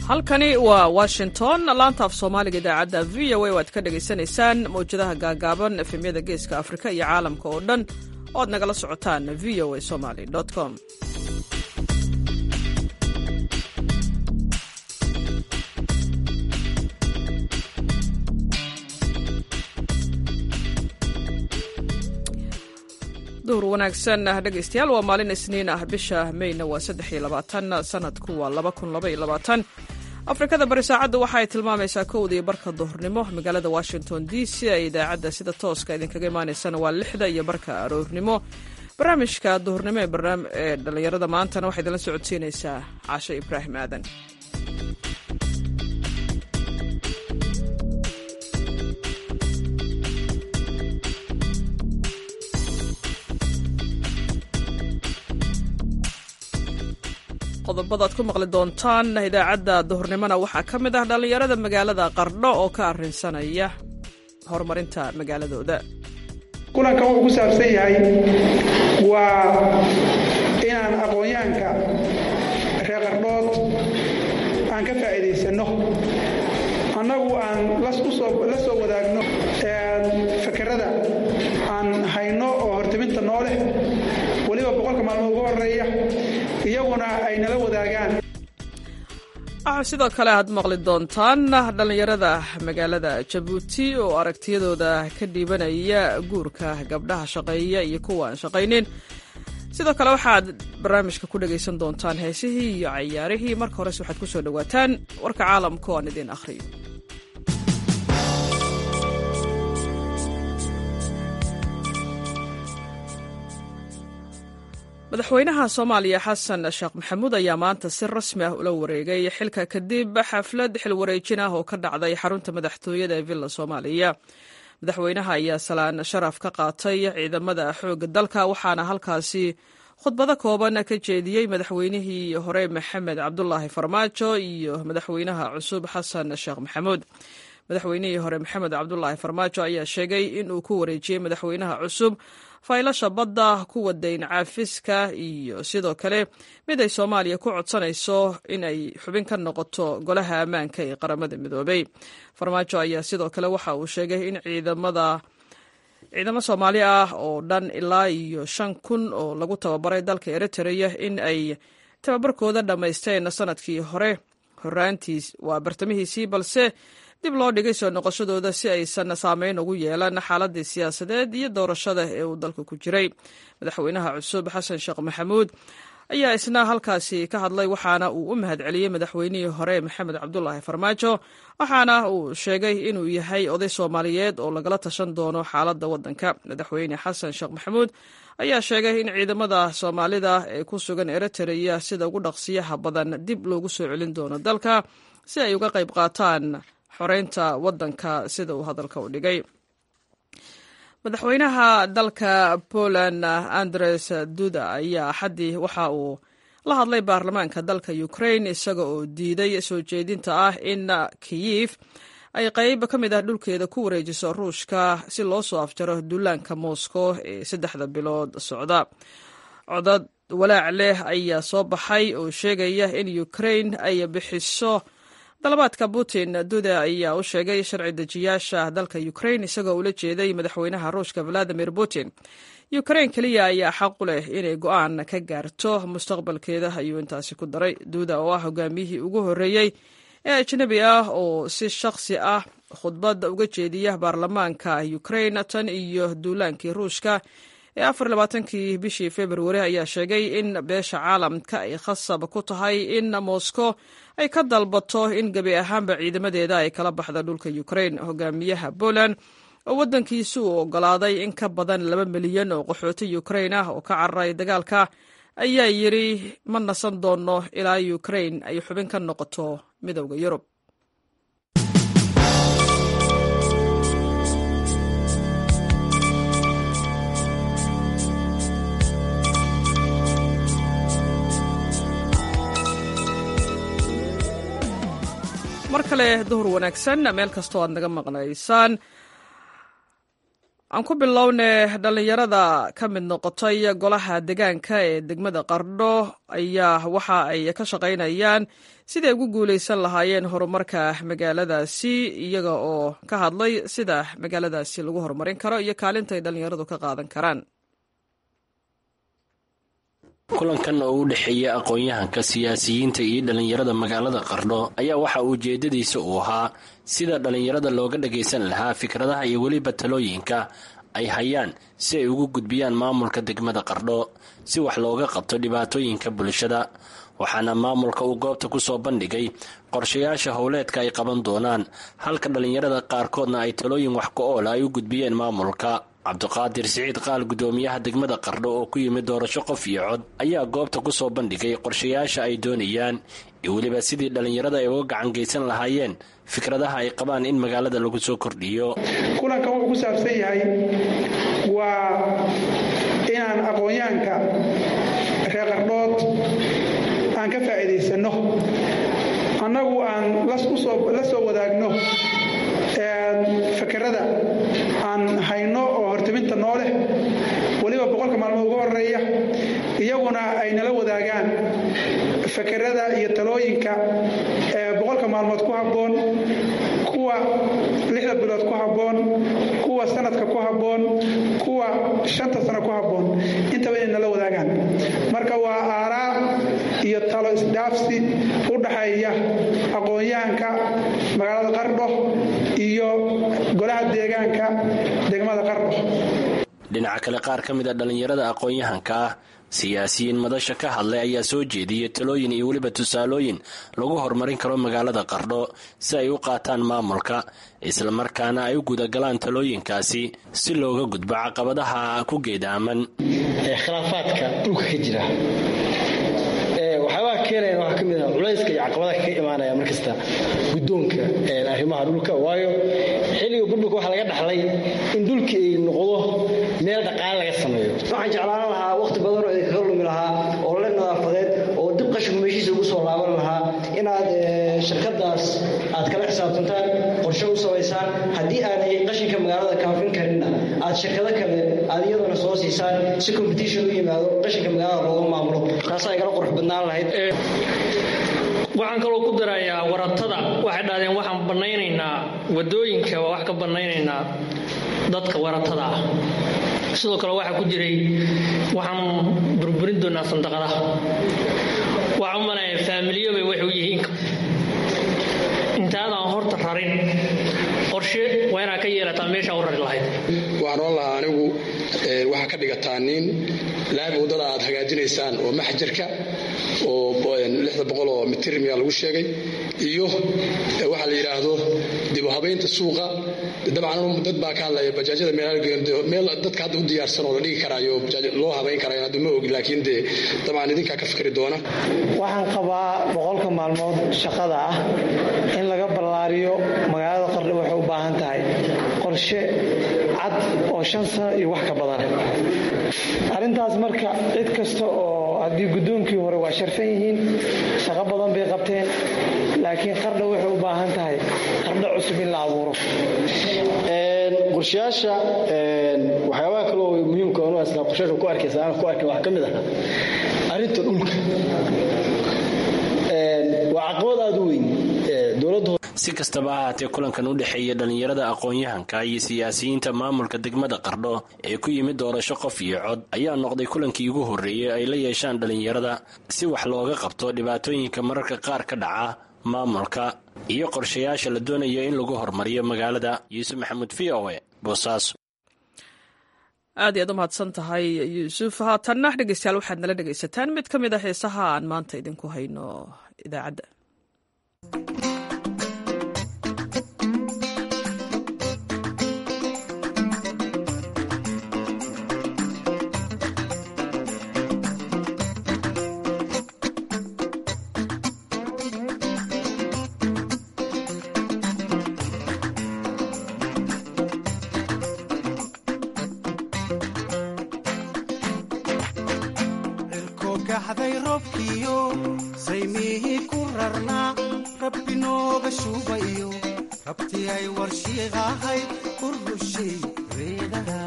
halkani waa washington laanta af soomaaliga idaacadda v o a waad ka dhagaysanaysaan mawjadaha gaagaaban efemyada geeska afrika iyo caalamka oo dhan oo ad nagala socotaan v o a somaly com duhur wanaagsan dhegaystayaal waa maalin isniin ah bisha meyna waa saddex iyo labaatan sanadku waa laba kun laba iyo labaatan afrikada bari saacadda waxa ay tilmaamaysaa kowda iyo barka duhurnimo magaalada washington d c ee idaacadda sida tooska idinkaga imaanaysana waa lixda iyo barka aroornimo barnaamijka duhurnimo ee dhallinyarada maantana waxaa idinla socodsiinaysaa caashe ibraahim aadan qodobada ad ku maqli doontaan idaacadda duhurnimona waxaa ka mid ah dhallinyarada magaalada qardho oo ka arrinsanaya horumarinta magaaladooda kulankan wuxuu ku saabsan yahay waa inaan aqoonyahanka reer qardhood aan ka faa'iidaysanno annagu aan la soo wadaagno fakerada aan hayno oo hortiminta noo leh weliba boqolka maalmood ugu horeeya iyaguna ay nala wadaagaan waxaa sidoo kale aad maqli doontaan dhallinyarada magaalada jabuuti oo aragtiyadooda ka dhiibanaya guurka gabdhaha shaqeeya iyo kuwa aan shaqaynin sidoo kale waxaad barnaamijka ku dhagaysan doontaan heesihii iyo cayaarihii marka hores waxaad ku soo dhowaataan warka caalamka oo aan idiin akhriyo madaxweynaha soomaaliya xasan sheekh maxamuud ayaa maanta si rasmi ah ula wareegay xilka kadib xaflad xilwareejin ah oo ka dhacday xarunta madaxtooyada ee villa soomaaliya madaxweynaha ayaa salaan sharaf ka qaatay ciidamada xoogga dalka waxaana halkaasi khudbado kooban ka jeediyey madaxweynihii hore maxamed cabdulaahi farmaajo iyo madaxweynaha cusub xasan sheekh maxamuud madaxweynihii hore maxamed cabdulaahi farmaajo ayaa sheegay inuu ku wareejiyey madaxweynaha cusub faylasha badda kuwa dayn caafiska iyo sidoo kale mid ay soomaaliya ku codsanayso in ay xubin ka noqoto golaha ammaanka ee qaramada midoobay farmaajo ayaa sidoo kale waxa uu sheegay in ciidamada ciidamo soomaali ah oo dhan ilaa iyo shan kun oo lagu tababaray dalka eritrea in ay tababarkooda dhammaysteen sanadkii hore horaantiis waa bartamihiisii balse dib loo dhigay soo noqoshadooda si aysan saameyn ugu yeelan xaaladii siyaasadeed iyo doorashada ee uu dalka ku jiray madaxweynaha cusub xasan sheekh maxamuud ayaa isna halkaasi ka hadlay waxaana uu u mahad celiyey madaxweynihii hore maxamed cabdulaahi farmaajo waxaana uu sheegay inuu yahay oday soomaaliyeed oo lagala tashan doono xaaladda waddanka madaxweyne xasan sheekh maxamuud ayaa sheegay in ciidamada soomaalida ee ku sugan eritrea sida ugu dhaqsiyaha badan dib loogu soo celin doono dalka si ay uga qayb qaataan xoreynta waddanka sida uu hadalka u dhigay madaxweynaha dalka poland andres duda ayaa axaddii waxa uu la hadlay baarlamaanka dalka ukraine isaga oo diiday soo jeedinta ah in kiyif ay qayb ka mid ah dhulkeeda ku wareejiso ruushka si loo soo afjaro duulaanka moscow ee saddexda bilood socda codad walaac leh ayaa soo baxay oo sheegaya in ukraine ay bixiso dalabaadka putin duda ayaa u sheegay sharci dejiyaasha dalka ukraine isagoo ula jeeday madaxweynaha ruushka valadimir putin ukraine keliya ayaa xaq u leh inay go-aan ka gaarto mustaqbalkeeda ayuu intaasi ku daray duda oo ah hogaamiyihii ugu horreeyey ee ajnabi ah oo si shakhsi ah khudbad uga jeediya baarlamaanka ukraine tan iyo duulaankii ruushka ee afar labaatankii bishii februari ayaa sheegay in beesha caalamka ay khasab ku tahay in moscow ay ka dalbato in gebi ahaanba ciidamadeeda ay kala baxda dhulka ukraine hogaamiyaha poland oo waddankiisu uu ogolaaday in ka badan laba milyan oo qaxooti ukraine ah oo ka cararay dagaalka ayaa yidri ma nasan doono ilaa ukraine ay xubin ka noqoto midowda yurub mar kale duhur wanaagsan meel kastoo aad naga maqnaysaan aan ku bilowne dhallinyarada ka mid noqotay golaha deegaanka ee degmada qardho ayaa waxa ay ka shaqaynayaan siday ugu guulaysan lahaayeen horumarka magaaladaasi iyaga oo ka hadlay sida magaaladaasi lagu horumarin karo iyo kaalinta ay dhallinyaradu ka qaadan karaan kulankan oo u dhexeeya aqoon-yahanka siyaasiyiinta iyo dhallinyarada magaalada qardho ayaa waxa ujeedadiisa uu ahaa sida dhallinyarada looga dhagaysan lahaa fikradaha iyo weliba talooyinka ay hayaan si ay ugu gudbiyaan maamulka degmada qardho si wax looga qabto dhibaatooyinka bulshada waxaana maamulka uu goobta ku soo bandhigay qorshayaasha howleedka ay qaban doonaan halka dhallinyarada qaarkoodna ay talooyin wax ku-oola ay u gudbiyeen maamulka cabdiqaadir siciid qaal gudoomiyaha degmada qardho oo ku yimid doorasho qof iyo cod ayaa goobta ku soo bandhigay qorshayaasha ay doonayaan iyo weliba sidii dhallinyarada ay uga gacan geysan lahaayeen fikradaha ay qabaan in magaalada lagu soo kordhiyo kulankan wuxuu ku saabsan yahay waa inaan aqoonyahanka reer qardhood aan ka faa'iidaysanno annagu aan la soo wadaagno fakerada aan hayno oo hortiminta noo leh weliba boqolka maalmood uga horeeya iyaguna ay nala wadaagaan fakerada iyo talooyinka boqolka maalmood ku habboon kuwa lixda bilood ku habboon kuwa sanadka ku habboon kuwa shanta sano ku habboon intaba inay nala wadaagaan marka waa aaraa iyo talo isdhaafsi u dhaxeeya aqoon-yahanka magaalada qardho iyo golaha deegaanka degmada qardho dhinaca kale qaar ka mid a dhallinyarada aqoon-yahanka ah siyaasiyiin madasha ka hadlay ayaa soo jeediyey talooyin iyo weliba tusaalooyin lagu horumarin karo magaalada qardho si ay u qaataan maamulka islamarkaana ay u gudagalaan talooyinkaasi si looga gudbo caqabadaha ku geedaaman khilaafaadka dhulka ka jira waxyaabaha keenayan waxaa ka mid ah culayska iyo caqabadaha ka imaanaya markasta guddoonka arrimaha dhulka waayo xilliga burburka waxaa laga dhaxlay in dhulka ay noqdo meel dhaqaale laga sameeyo waxaan jeclaan lahaa waqti badan oo idinkaga lumi lahaa oo le nadaafadeed oo dib qashinku meeshiisa ugu soo laaban lahaa inaad shirkadaas aad kala xisaabtantaan qorshe u samaysaan haddii aanay qashinka magaalada kaafin karinna aad shirkado kale aad iyadana soo siisaan si competition u yimaado qashinka magaalada looga maamulo taasaa igala qurux badnaan lahayd waxaan kaloo ku darayaa waratada waxay dhahdeen waxaan bannaynaynaa wadooyinka waa wax ka bannaynaynaa dadka waratada ah sidoo kale waxaa ku jiray waxaan burburin doonaa sandaqadaha waxaan u malaya faamiliyobay waxay u yihiin intaadaan horta rarin qorshe waa inaad ka yeelataa meeshaa u rari lahayd waxaan oon lahaa anigu waxaa ka dhigataa nin laami waddada aad hagaajinaysaan oo maxjarka oo lixda boqol oo mitirmiya lagu sheegay iyo waxaa la yidhaahdo dibu habaynta suuqa dabcan dad baa ka hadlaya bajaajyada meel dadka hadda u diyaarsan oo la dhigi karaayo loo habayn karayo hadda ma ogi laakiin dee dabcan idinkaa ka fikri doona waxaan qabaa boqolka maalmood shaqada ah in laga ballaariyo magaalada qardho waxay u baahan tahay qorshe cad oo shan sano iyo wax ka badan arrintaas marka cid kasta oo haddii guddoonkii hore waa sharfan yihiin shaqo badan bay qabteen laakiin qardho waxay u baahan tahay qardho cusub in la abuuro qorshayaasha waxyaabaha kale oo muhiimka onu asla qorshayaasha ku arkaysa aan ku arkin waxaa ka mid ah arrinta dhulka waa caqabad aada u weyn dowladda si kastaba ha haatee kulankan u dhexeeya dhallinyarada aqoon-yahanka iyo siyaasiyiinta maamulka degmada qardho ee ku yimid doorasho qof iyo cod ayaa noqday kulankii ugu horreeyey ay la yeeshaan dhallinyarada si wax looga qabto dhibaatooyinka mararka qaar ka dhaca maamulka iyo qorshayaasha la doonayo in lagu horumariyo magaalada yuusuf maxamuud v o e boosaaso aad iyaad u mahadsan tahay yuusuf haatanna dhegeystayaal waxaad nala dhegaysataan mid ka mid a heesaha aan maanta idinku hayno idaacadda gaxday roobkiyo saymihii ku rarnaa rabbi nooga shuubayo rabti ay warshiiqahay ku rushay reedaha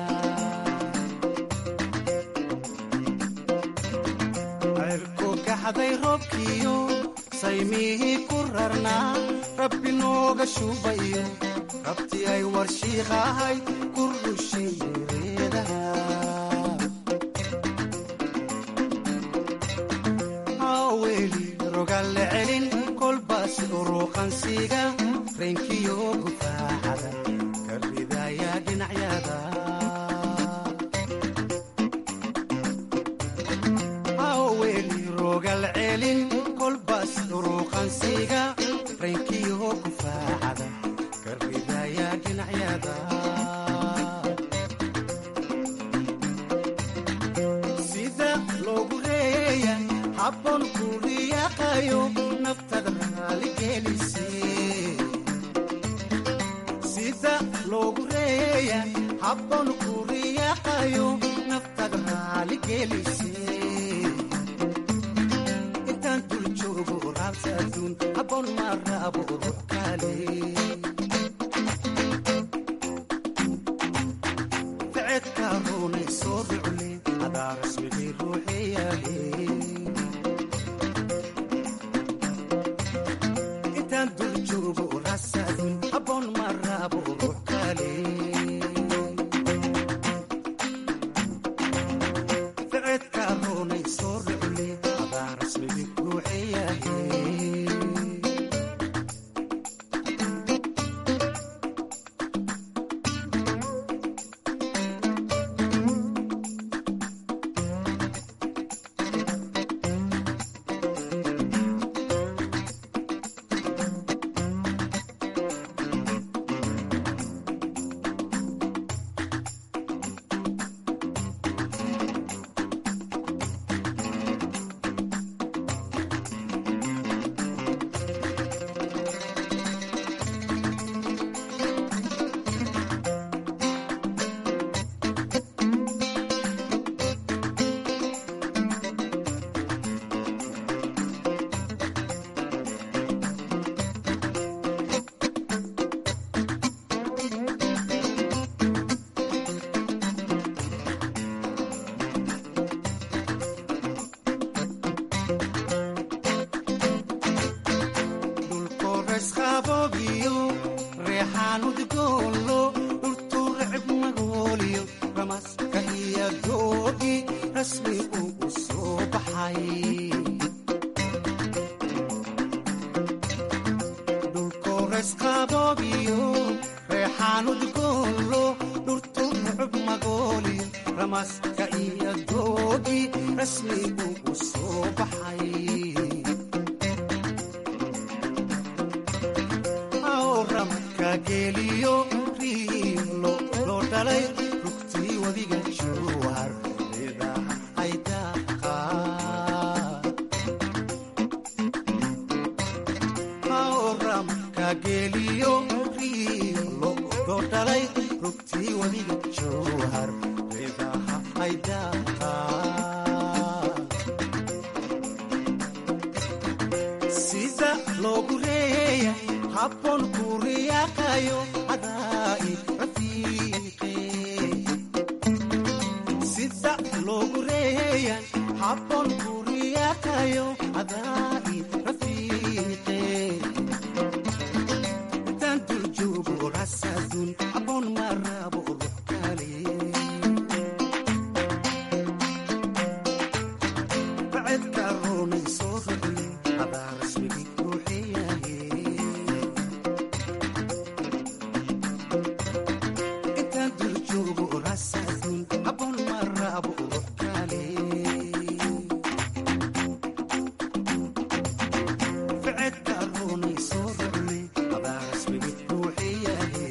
ceelku gaxday roobkiyo saymihii ku rarnaa rabbi nooga shubayo rabti ay warshiiqahay ku rushay reedaha haweli rogalle celin kolbaas uruqansiga reenkiyo gufaaxada ka ridaya dhinacyada haweli rogal celin kolbaas uruqansiga reenkiyo gufaaxada ka ridaya dhinacyada sida loogu reeya habboon ku riyaaqayo naftada raaligelise sida loogu reeya habboon ku riyaaqayo naftada raaligelise intaan dul joogo raabsa adduun habboon ma raabo ruux kale ficedka ruunay soo rucle hadaa rasmigii ruuxeyahe intaan dul joogo rasadun habboon ma raabo ruux kale ficedka ruunay soo rucle hadaa rasmigii ruuxeyahe dhulkoresqaboogiyo reexaan udgoolo dhultuu recib magooliyo ramaska iyo doogi rasmi uu u soo baxay dhulkoresqaboogiyo reexaan udgoolo dhultuu recib magooliyo ramaska iyo doogi rasmi uu u soo baxay ramadka geeliyo riilo loo dhalay rugtii wadiga jowhar reedaha ay daaqaan ramadka geeliyo riilo loo dhalay rugtii wadiga jowhar reedaha ay daaqaan sida loogu reeya habboon ku riyaaqayo cadaa'i rafiiqe sida loogu reeya habboon ku riyaaqayo cadaa'i rafiiqe intaan dul joogo rasadun habboon ma rabo ruux kale bacedka roonay soo rucle hadaa rasmigii ruuxeyahe intaan dul joogo rasadun habboon ma rabo ruux kale ficedka roonay soo rucle hadaa rasmigii ruuxeyahe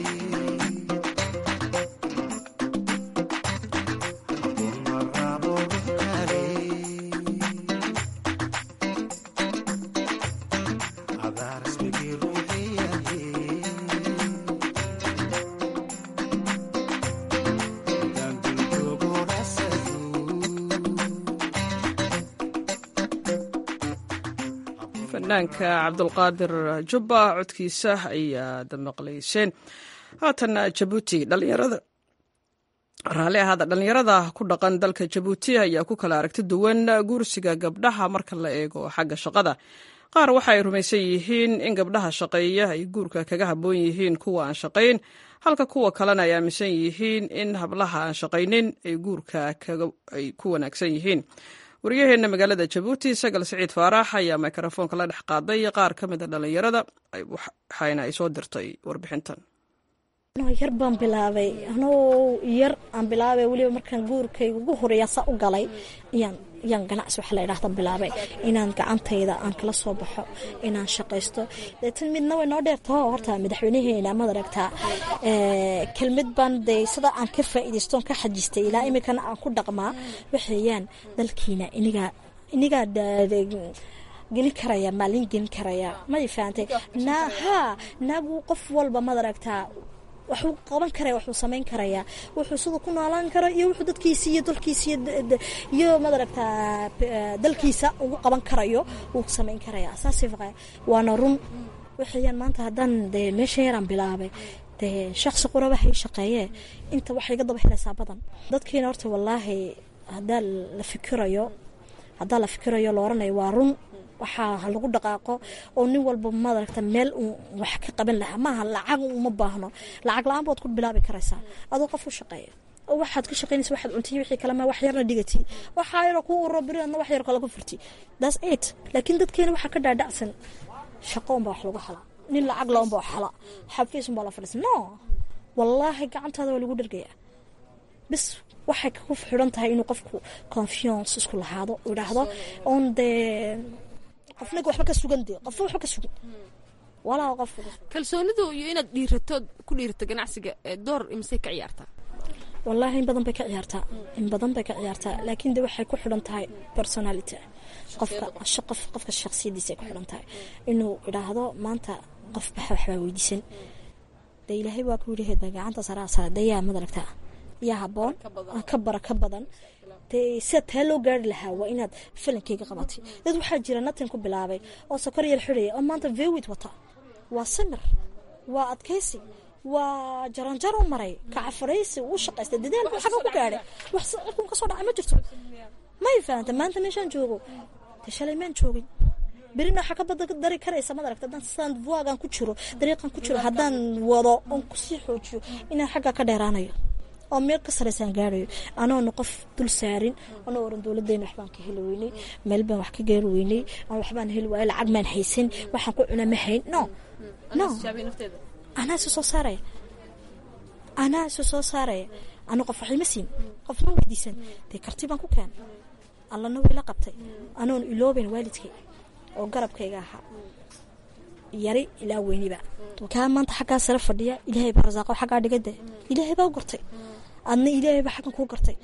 habboon ma rabo ruux kale hadaa rasmigii ruuxeyahe intaan dul joogo rasadun fanaanka cabdulqaadir jubba codkiisa ayaad maqlayseen haatan jabuuti dhalinyarada raalli ahaada dhallinyarada ku dhaqan dalka jabuuti ayaa ku kala aragti duwan guursiga gabdhaha marka la eego xagga shaqada qaar waxa ay rumaysan yihiin in gabdhaha shaqeeya ay guurka kaga habboon yihiin kuwa aan shaqayn halka kuwa kalena ay aaminsan yihiin in hablaha aan shaqaynin ay guurka ay ku wanaagsan yihiin wariyaheenna magaalada jabuuti sagal siciid faarax ayaa mikrofoonka la dhex qaaday qaar ka mid a dhallinyarada waxayna ay soo dirtay warbixintan yar baan bilaabay anoo yar aan bilaabay weliba markaan guurkayga ugu horeeya saa u galay yaan yaan ganacsi waxa la idhaahda bilaabay inaan gacantayda aan kala soo baxo inaan shaqaysto deetan midna way noo dheertaho horta madaxweynaheena maad aragtaa kelmid baan dee sida aan ka faa'iidaystoon ka xajistay ilaa iminkana aan ku dhaqmaa waxeeyaan dalkiina inigaa inigaa gelin karaya maalin gelin karaya may fahantay naa haa naagu qof walba maad aragtaa waxuu qaban karaya waxuu samayn karayaa wuxuu sida ku noolaan karo iyo wuxuu dadkiisa iyo dalkiisa iyo maad aragtaa dalkiisa ugu qaban karayo wuu samayn karaya saasi waana run waxayaan maanta haddaan dee meesha yaraan bilaabay dee shaqsi quraba hay shaqeeyee inta waxa iga daba helaysaa badan dadkiina horta wallaahi haddaa la fikirayo haddaa la fikirayo la oranayo waa run waxaa lagu dhaqaaqo oo nin walba maaragta meel uu wax ka qaban lahaa maaha lacag uma baahno lacag la-aan baad ku bilaabi karaysaa adoo qof u shaqeeya oo waxaad ka shaqaynaysa waxaad cuntiy wixii kalema wax yarna dhigati waxaa yaro ku uro beriadna wax yar kale ku furti that's it laakiin dadkeena waxaa ka dhaadhacsan shaqo unbaa wax lagu halaa nin lacag la unbaa wax hala xafiis unbaa la fadhiisa no wallaahi gacantaada waa lagu dhargayaa bis waxay ku xidhan tahay inuu qofku confiance isku lahaado idhaahdo oon dee qofnaga waxba ka sugan de qofba waxba ka sugan walaa qof kalsoonidu iyo inaad dhiirato ku dhiirato ganacsiga door imisay ka ciyaartaa wallaahi in badan bay ka ciyaartaa in badan bay ka ciyaartaa laakiin de waxay ku xidhan tahay personality qofka qof qofka shaksiyadiisa ay ku xidhan tahay inuu idhaahdo maanta qof baxa waxbaa weydiisan de ilaahay waa ku yidhi heda gacanta saraa sara dayaa madaragtaa yaa haboon ka bara ka badan dee sida taa loo gaari lahaa waa inaad falankeyga qabatay dad waxaa jira natin ku bilaabay oo sokor yar xidhaya oo maanta vewid wata waa samir waa adkaysi waa jaranjaro maray kacafaraysi uu shaqaystay dadaal buu xaga ku gaadhay wax cirkun ka soo dhacay ma jirto may fahanta maanta meeshaan joogo dee shalay maan joogin berina waxaa ka badari karaysa maad aragta haddaan sandvoagan ku jiro dariiqan ku jiro haddaan wado oon kusii xoojiyo inaan xaggaa ka dheeraanayo oo meel ka saraysaan gaarayo anoona qof dul saarin anoo oran dowladeyna waxbaan ka heli weynay meel baan wax ka gaari weynay aan waxbaan heli waaya lacag maan haysan waxaan ku cuna ma hayn no no anaa isu soo saaraya anaa isu soo saaraya ano qof waxima siin qof ma weydiisan dee karti baan ku keenay allana wayla qabtay anoon ilooben waalidkay oo garabkayga ahaa yari ilaa weyniba kaa maanta xaggaa sare fadhiya ilaahay baa rasaaqo xaggaa dhigade ilaahay baa u gartay adna ilaahay baa xaggan kuu gartay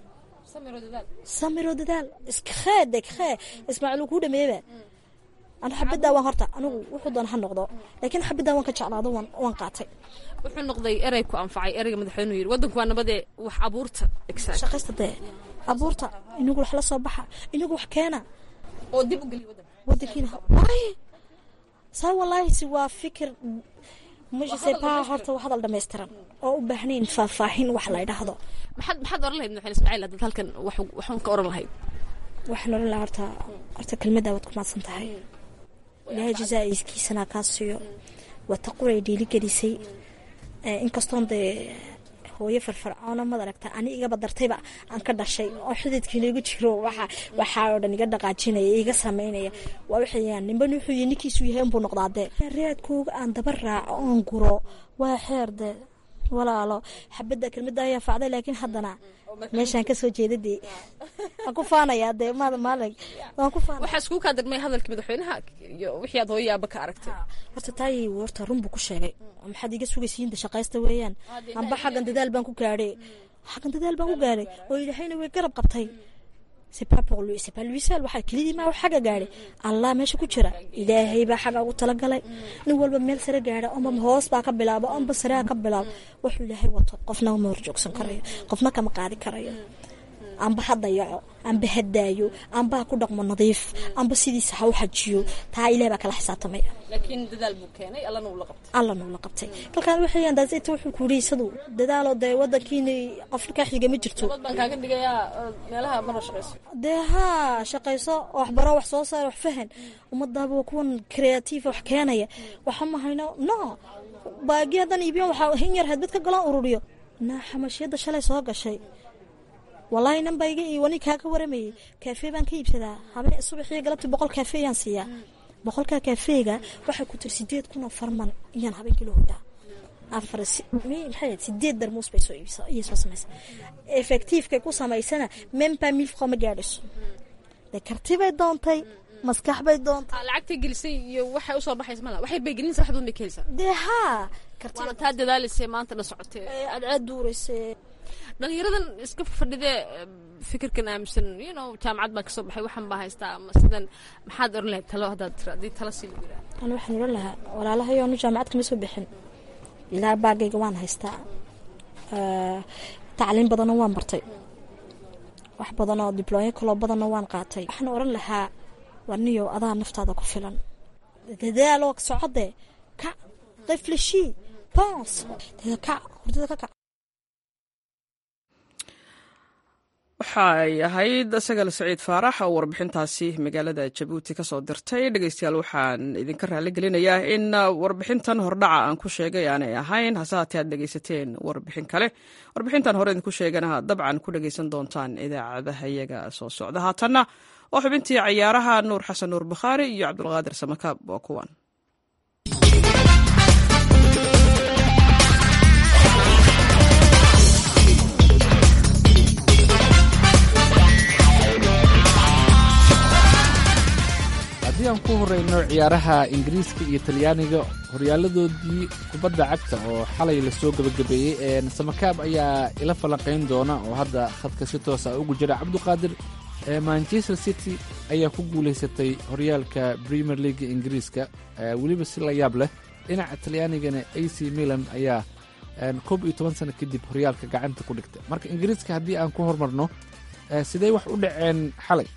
samiro dadaal iska kheede khee ismaaciil uu kuu dhameeyeba anu xabaddaa waan horta anigu wuxuu doona ha noqdo laakiin xabaddaa waan ka jeclaado waan qaatay wuxuu noqday erey ku anfacay ereyga madaxweynuhu yidhi waddanku waa nabadee wax abuurta shaqaysta dee abuurta inagu wax la soo baxa inagu wax keena oo dib u geliya waddanka waddankiina waaye saa wallaahi waa fikir msepaa horta waa hadal dhammaystiran oo u baahnayn faahfaahin wax la idhaahdo maxaad maxaad oran lahayd madaxweyne ismaaciil haddaad halkan waxuun ka oran lahayd waxaan oran lahaa horta horta kelmaddaa waad ku maadsan tahay ilaahay jazaa'iskiisana kaa siiyo waa taquray dhiiligelisay inkastoon dee hooyo farfarcoona mad aragta ani igaba dartayba aan ka dhashay oo xididkiina igu jiro waxaa oo dhan iga dhaqaajinaya iga samaynaya waa waxayaan nimban wuxuu yihi ninkiisu yahay unbuu noqdaa dee raadkooga aan daba raaco oon guro waa xeer dee walaalo xabadda kelmadda ayaa facday laakiin haddana meeshaan kasoo jeeda dee waan ku faanayaa dee maalin waan ku faanaya waxaa iskugu kaa darmay hadalkii madaxweynaha iyo wixii aad hooyo aaba ka aragtay horta taay horta run buu ku sheegay maxaad iga sugaysiinta shaqaysta weeyaan amba xaggan dadaal baan ku gaadhay xaggan dadaal baan ku gaadhay oo ilaahayna way garab qabtay sepalwisal waxaa kelidii maa xagga gaadhay allah meesha ku jira ilaahay baa xagga ugu talagalay nin walba meel sare gaadha amba hoos baa ka bilaabo amba sareha ka bilaabo wuxuu ilaahay wato qofna ma horjoogsan karayo qofna kama qaadi karayo amba ha dayaco amba ha daayo amba ha ku dhaqmo nadiif amba sidiisa ha u xajiyo taa ilaah baa kala xisaabtamaya laakiin dadaal buu keenay allana uu la qabtay alla nuula qabtay kalkaan waxay daasita wuxuu ku yidhi isadu dadaalo dee wadankiina afrika xiga ma jirto dad baan kaaga dhigayaa meelaha mara shaqayso dee haa shaqayso waxbaro wax soo saar wax fahan ummadaaba waa kuwan creative wax keenaya waxa ma hayno no baagi haddan iibiyan waxaa hin yar hadbad ka galaan ururiyo naa xamashiyadda shalay soo gashay walaahi nan baa iga wani kaaga waramayay kaafee baan ka iibsadaa habeen subaxiyo galabtii boqol kaafee yaan siiyaa boqolkaa kaafeega waxay ku tiri sideed kun oo farman iyaan habeenkii loo hodaa afar maxay sideed darmuus bay soo iibsa iyay soo samaysa effectivekay ku samaysana mempa milfqa ma gaadhayso de kartibay doontay maskax bay doontay lacagtay gelisay iyo waxay usoo baxaysa mala waxay bay gelinaysa waxdoon bay keenaysaa dee haa waana taa dadaalaysay maanta dhan socotee cadceed duuraysay dhalinyaradan iska fadhidee fikirkan aaminsan you know jaamacad baa kasoo baxay waxaan baa haystaa ama sidan maxaad oran lahayd talo haddaad tira haddii talo sii lagu yidhaha ani waxaan oran lahaa walaalahayo anu jaamacad kama soo bixin ilaa baagayga waan haystaa tacliin badanna waan bartay wax badanoo diblooyo kaloo badanna waan qaatay waxaan oran lahaa warniyo adaa naftaada ku filan dadaaloo socodee kac qiflishii bons kac hurdada ka kac waxaay ahayd sagal saciid faarax oo warbixintaasi magaalada jabuuti kasoo dirtay dhegeystayaal waxaan idinka raali gelinayaa in warbixintan hordhaca aan ku sheegay aanay ahayn hase haatee aad dhegeysateen warbixin kale warbixintan hore idinku sheegana dabcan ku dhegeysan doontaan idaacadaha iyaga soo socda haatanna waa xubintii cayaaraha nuur xasan nuur bukhaari iyo cabdulqaadir samakaab waa kuwan haddii aan ku horeyno ciyaaraha ingiriiska iyo talyaaniga horyaaladoodii kubadda cagta oo xalay lasoo gebagabeeyey samakaab ayaa ila falanqayn doona oo hadda khadka si toosa ugu jira cabduqaadir manchester city ayaa ku guulaysatay horyaalka premier leaga ingiriiska weliba si la yaab leh dhinaca talyaanigana a c milan ayaa koob iyo toban sano kadib horyaalka gacanta ku dhigtay marka ingiriiska haddii aan ku hormarno sidee wax u dhaceen xalay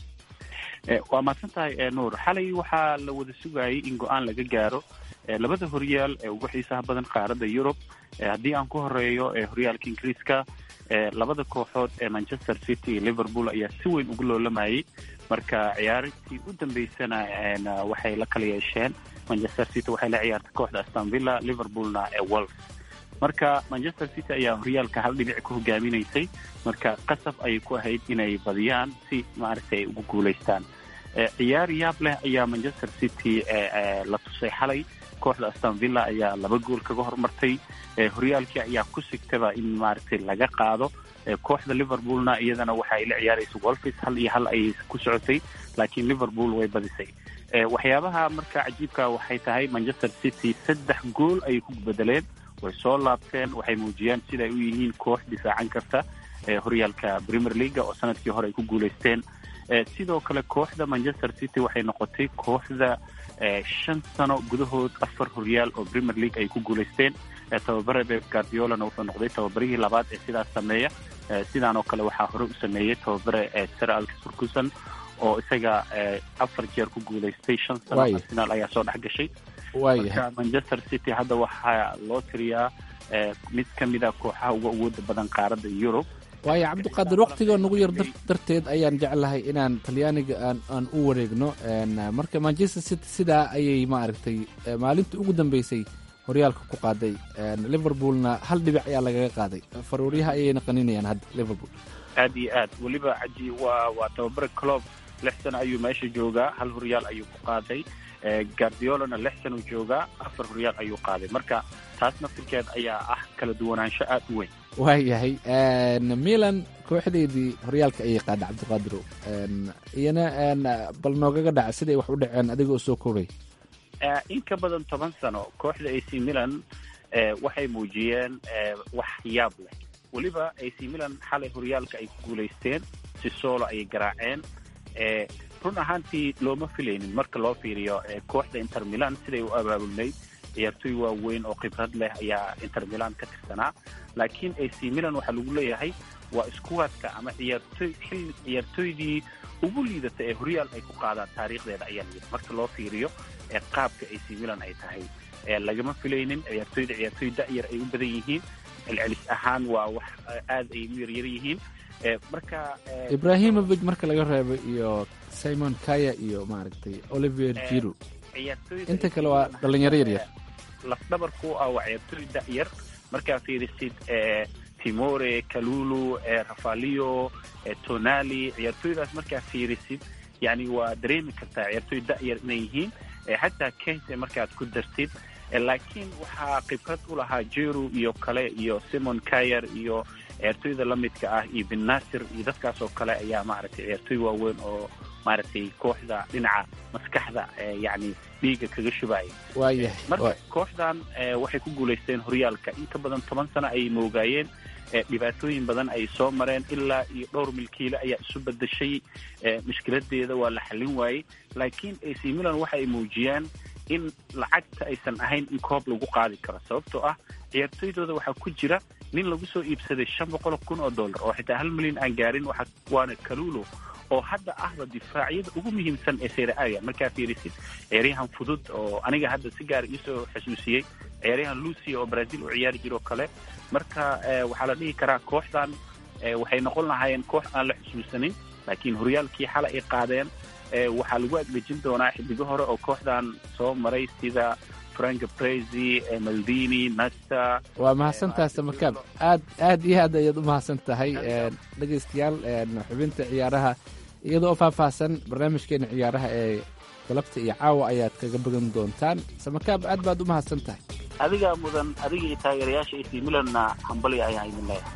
waa mahadsan tahay nuur xalay waxaa la wada sugayay in go-aan laga gaaro labada horyaal ee ugu xiisaha badan qaaradda yurub haddii aan ku horeeyo horyaalka ingiriiska labada kooxood ee manchester city iyo liverpool ayaa si weyn ugu loolamayay marka ciyaarintii u dambeysana waxay la kala yeesheen manchester city waxay la ciyaartay kooxda aston villa liverpoolna ee wolf marka manchester city ayaa horyaalka hal dhibic ku hogaaminaysay marka qasab ayay ku ahayd inay badiyaan si maaragtay ay ugu guulaystaan ciyaar yaab leh ayaa manchester city la tusay xalay kooxda aston villa ayaa laba gool kaga hormartay horyaalkii ayaa ku sigtaba in maaragtay laga qaado kooxda liverpoolna iyadana waxa ay la ciyaaraysa wolfis hal iyo hal ayay ku socotay laakiin liverpool way badisay waxyaabaha marka cajiibka waxay tahay manchester city saddex gool ayay ku bedeleen way soo laabteen waxay muujiyeen siday u yihiin koox difaacan karta horyaalka premier leaga oo sanadkii hore ay ku guulaysteen sidoo kale kooxda manchester city waxay noqotay kooxda shan sano gudahood afar horyaal oo premier league ay ku guulaysteen tababare beb guardiolana wuxuu noqday tababarihii labaad ee sidaas sameeya sidaan oo kale waxaa hore u sameeyey tababare sir alex ferguson oo isaga afar jeer ku guulaystay shan sano arsenal ayaa soo dhex gashay marka manchester city hadda waxaa loo tiriyaa mid ka mid a kooxaha uga awooda badan qaaradda yurub waayo cabdiqaadir waktiga nagu yar darteed ayaan jeclahay inaan talyaaniga aan aan u wareegno marka manchester city sidaa ayay maaragtay maalintii ugu dambeysay horyaalka ku qaaday liverpoolna hal dhibic ayaa lagaga qaaday faruuryaha ayayna qaninayaan hadda liverpool aad iyo aad weliba caji waa waa tababare clob lix sano ayuu meesha joogaa hal horyaal ayuu ku qaaday guardiolana lix sanuu joogaa afar horyaal ayuu qaaday marka taas naftirkeed ayaa ah kala duwanaansho aad u weyn waayahay milan kooxdeydii horyaalka ayay qaada cabdiqaadirow iyana bal noogaga dhaca siday wax u dhaceen adiga oo soo koobay in ka badan toban sano kooxda a c milan waxay muujiyeen wax yaab leh weliba a c milan xalay horyaalka ay ku guulaysteen si soolo ayay garaaceen run ahaantii looma filaynin marka loo fiiriyo kooxda inter milan siday u abaabulnayd ciyaartooy waaweyn oo khibrad leh ayaa inter milan ka tirsanaa laakiin a c milan waxaa lagu leeyahay waa iskuwaadka ama ciyaartoy xilli ciyaartooydii ugu liidata ee horyaal ay ku qaadaan taariikhdeeda ayaa layidhi marka loo fiiriyo ee qaabka ac milan ay tahay lagama filaynin ciyaartooyda ciyaartooy da'yar ay u badan yihiin celcelis ahaan waa wax aad ay u yaryar yihiin marka ibrahimovic marka laga reebo iyo simon kaya iyo maaragtay olivier jiro inta kale waa dhalinyaro yaryar lafdhabarku ah waa ciyaartooy da'yar markaa fiirisid timore kalulu rafalio tonali ciyaartooydaas markaa fiirisid yani waa dareemi kartaa ciyaartooy da'yar inay yihiin xataa kense markaad ku dartid laakiin waxaa khibrad u lahaa jeru iyo kale iyo simon kayer iyo ciyaartooyda la midka ah iyo bin nasir iyo dadkaas oo kale ayaa maaragtay ciyaartooy waaweyn oo maaragtay kooxda dhinaca maskaxda yani dhiiga kaga shubaya waayahay marka kooxdan waxay ku guulaysteen horyaalka in ka badan toban sano ayay moogaayeen dhibaatooyin badan ay soo mareen ilaa iyo dhowr milkiile ayaa isu bedeshay mushkiladeeda waa la xallin waayey laakiin ac milan waxa ay muujiyaan in lacagta aysan ahayn in koob lagu qaadi karo sababtoo ah ciyaartooydooda waxaa ku jira nin lagu soo iibsaday shan boqol kun oo dollar oo xitaa hal milyan aan gaarin waana kalulo oo hadda ahba difaacyada ugu muhiimsan ee sereaga markaa fiirisid ciyaaryahan fudud oo aniga hadda si gaara iisoo xasuusiyey ciyaaryahan lucia oo brazil u ciyaari jiro kale marka waxaa la dhihi karaa kooxdan waxay noqon lahaayeen koox aan la xusuusanin laakiin horyaalkii xalay ay qaadeen waxaa lagu agdejin doonaa xiddigo hore oo kooxdan soo maray sida frank brezi maldini nasta waa mahadsantahay samakaab aad aad iyo aad ayaad u mahadsan tahay dhegaystayaal xubinta ciyaaraha iyadoo faahfaahsan barnaamijkeena ciyaaraha ee galabta iyo caawa ayaad kaga bogan doontaan samakaab aad baad u mahadsan tahay adigaa mudan adiga iyo taageerayaasha ac milanna hambali ayaan idin leeyahay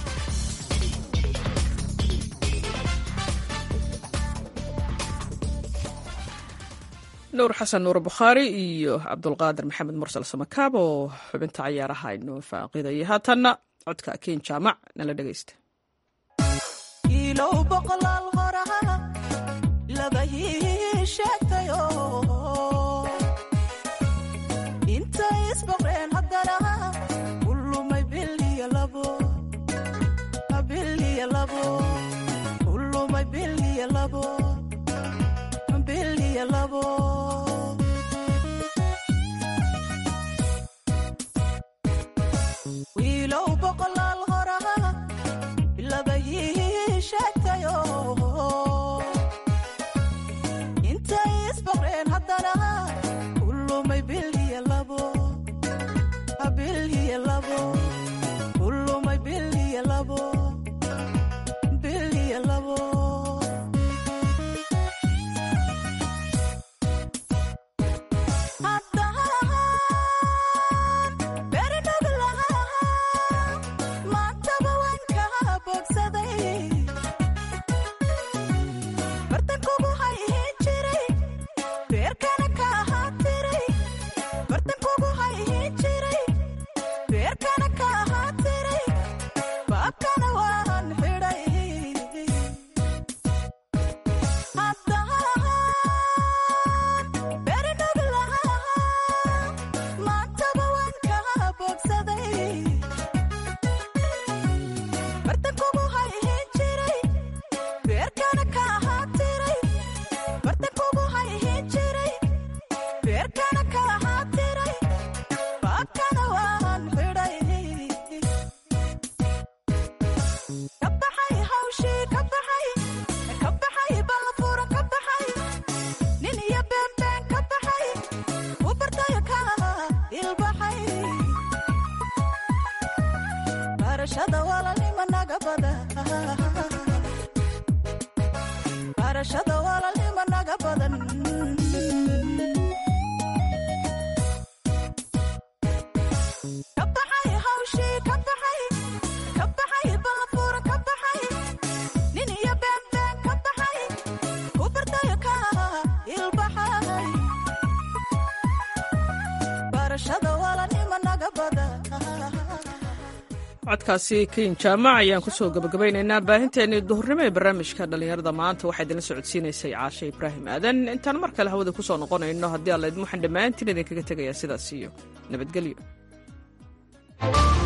nuur xasan nuur bukhaari iyo cabdulqaadir maxamed mursal samakaab oo xubinta cayaaraha inoo faaqidaya haatanna codka ken jaamac nala dhegaysta codkaasi ken jaamac ayaan kusoo gabagabaynaynaa baahinteennii duhurnimo ee barnaamijka dhallinyarada maanta waxaa idinla socodsiinaysay caashe ibraahim aadan intaan mar kale hawada kusoo noqonayno haddii alla idin waxaan dhammaantiin idinkaga tegayaa sidaas iyo nabadgelyo